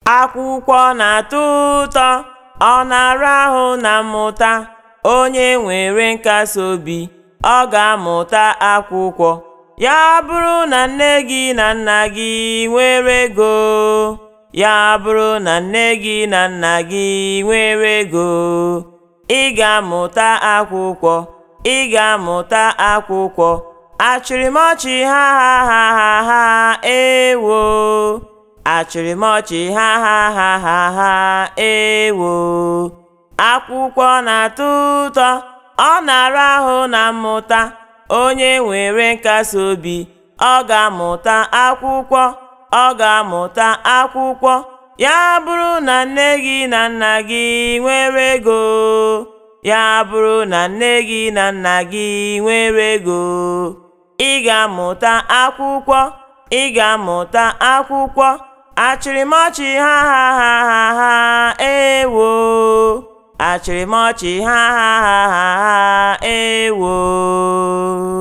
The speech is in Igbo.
Akwụkwọ na-atọ ụtọ, ọ na-ara ahụ na mmụta. Onye nwere nkasi obi, ọ ga-amụta akwụkwọ. Ya bụrụ na nne gị na nna gị nwere ego, ya bụrụ na nne gị na nna gị nwere ego, ị ga-amụta akwụkwọ, ị ga-amụta akwụkwọ. Achịrịmọchị ha ha ha ha ha ewo. Achịrịmọchị ha ha ha ha ha ewo. Akwụkwọ na-atọ ụtọ, ọ na-ara ahụ na mmụta. Onye nwere nkasi obi, ọ ga-amụta akwụkwọ, ọ ga-amụta akwụkwọ. Ya bụrụ na nne gị na nna gị nwere ego, ya bụrụ na nne gị na nna gị nwere ego, ị ga-amụta akwụkwọ, ị ga-amụta akwụkwọ. Achịrịmọchị ha ha ha ha ha ewo. Achịrịmọchị ha ha ha ha ha ewo.